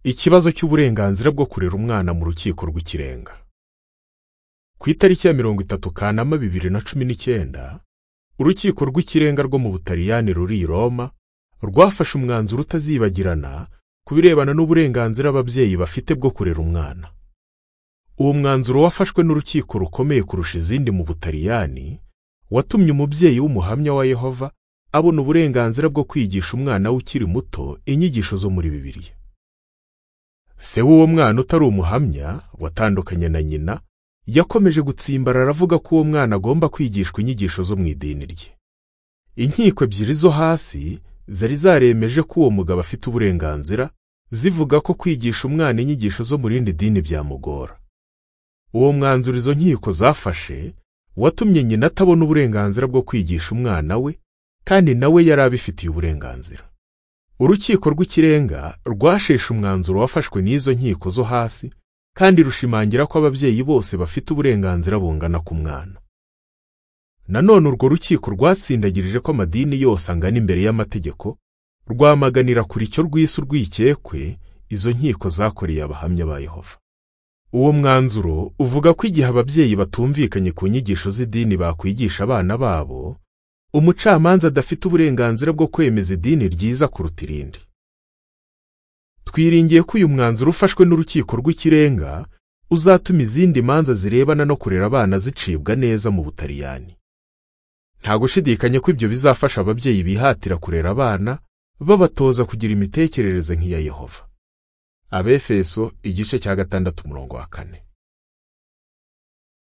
ikibazo cy'uburenganzira bwo kurera umwana mu rukiko rw'ikirenga ku itariki ya mirongo itatu kanama bibiri na cumi n'icyenda urukiko rw'ikirenga rwo mu butaliyani ruri i roma rwafashe umwanzuro utazibagirana ku birebana n'uburenganzira ababyeyi bafite bwo kurera umwana uwo mwanzuro wafashwe n'urukiko rukomeye kurusha izindi mu butaliyani watumye umubyeyi w'umuhamya wa yehova abona uburenganzira bwo kwigisha umwana we ukiri muto inyigisho zo muri bibiliya se w'uwo mwana utari umuhamya watandukanye na nyina yakomeje gutsimbara aravuga ko uwo mwana agomba kwigishwa inyigisho zo mu idini rye inkiko ebyiri zo hasi zari zaremeje ko uwo mugabo afite uburenganzira zivuga ko kwigisha umwana inyigisho zo mu rindi dini byamugora uwo mwanzuro izo nkiko zafashe watumye nyina atabona uburenganzira bwo kwigisha umwana we kandi nawe yari abifitiye uburenganzira urukiko rw'ikirenga rwasheshe umwanzuro wafashwe n'izo nkiko zo hasi kandi rushimangira ko ababyeyi bose bafite uburenganzira bungana ku mwana nanone urwo rukiko rwatsindagirije ko amadini yose angana imbere y'amategeko rwamaganira kuri cyo rw'isi urwikekwe izo nkiko zakoreye abahamya ba yehova uwo mwanzuro uvuga ko igihe ababyeyi batumvikanye ku nyigisho z'idini bakwigisha abana babo umucamanza adafite uburenganzira bwo kwemeza idini ryiza kuruta irindi twiringiye ko uyu mwanzuro ufashwe n'urukiko rw'ikirenga uzatuma izindi manza zirebana no kurera abana zicibwa neza mu butaliyani nta gushidikanya ko ibyo bizafasha ababyeyi bihatira kurera abana babatoza kugira imitekerereze nk'iya yehova abefeso igice cya gatandatu umurongo wa kane